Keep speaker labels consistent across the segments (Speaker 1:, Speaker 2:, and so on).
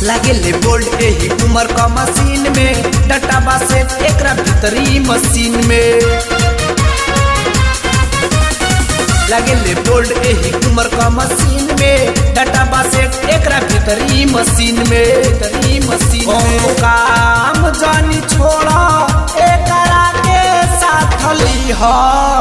Speaker 1: लागेले बोल्ट एही उमर का मशीन में डटाबा से एकरा भीतरी मशीन में लागेले बोल्ट एही उमर का मशीन में डटाबा से एकरा भीतरी मशीन में भीतरी मशीन में काम जानी छोड़ा एकरा के साथ लीहा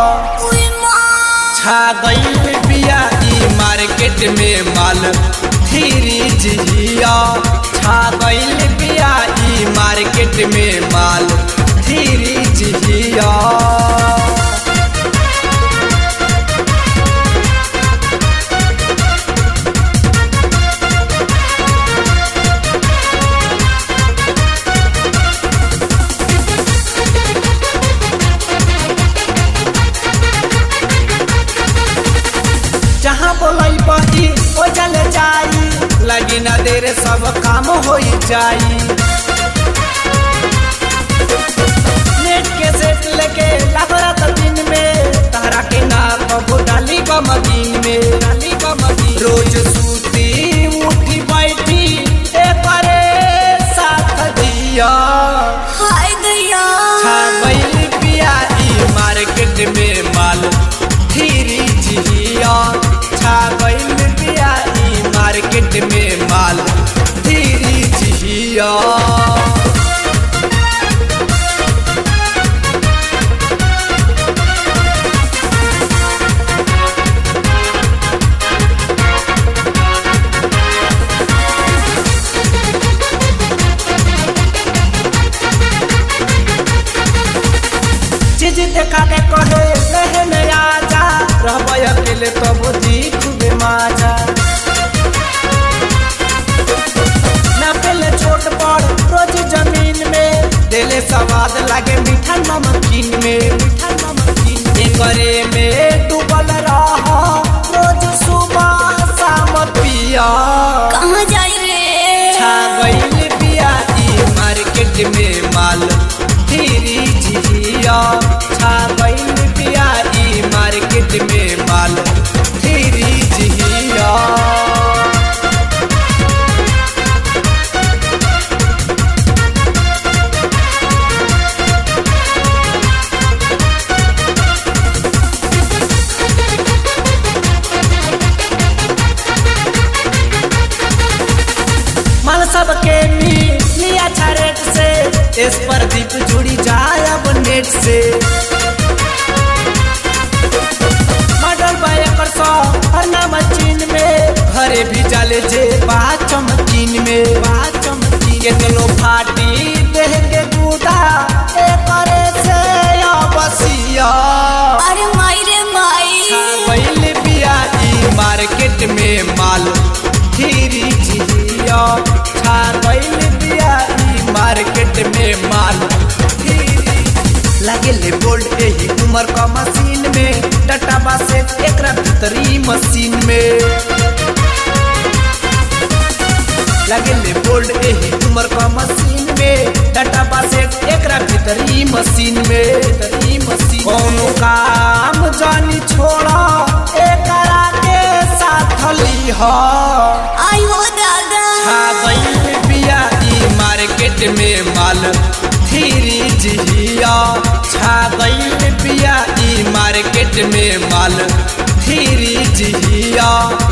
Speaker 1: छा गईल बिया ई मार्केट में माल धीरी जिया छा गईल बिया ई मार्केट में माल धीरी जिया जहाँ बोलाई बही ओ जल जाई लगी न देर सब काम हो जाई नेट के सेट लेके लागरत दिन में तहरा के ना कबो डाली का मदीन में डाली का मदीन रोज सूती उठी बैठी ए करे साथ दिया
Speaker 2: हाय गया
Speaker 1: छा गईल बिया ई मार्केट में माल धीरी जिया छा गईल बिया ई मार्केट में माल धीरी जिया चीज देखा के कहे रहे में आजा रहब अकेले तब जी खूबे माजा ना पहले छोट बड़ रोज जमीन में देले स्वाद लागे मीठा नमकीन में मीठा नमकीन एकरे में डूबल रह रोज सुबह शाम पिया
Speaker 2: कहाँ जाई रे
Speaker 1: छा गईल बिया ई मार्केट में माल धीरी जिया छा गईल बिया ई मार्केट में माल धीरी जिया माल सबके मिली अच्छा रेट से इस पर दीप जुड़ी जाए अब नेट से मॉडल बाय कर सौ हर नाम चीन में घरे भी जाले जे बात चमकीन में बात चमकीन के चलो फाटी देह के दूधा ए करे से या बसिया
Speaker 2: अरे माई रे माई
Speaker 1: पहले बिया ई मार्केट में माल धीरी जिया छा पहले बिया ई मार्केट में माल धीरी लागेले बोल्ट एही उमर का मशीन में डटाबा से एकरा भीतरी मशीन में लागेले बोल्ट एही उमर का मशीन में डटाबा से एकरा भीतरी मशीन में भीतरी मशीन कोनो काम जानी छोड़ा एकरा के साथ लीहा
Speaker 2: आई हो दादा
Speaker 1: छा गईल बिया ई मार्केट में माल धीरी जिया छा गईल बिया ई मार्केट में माल धीरी जिया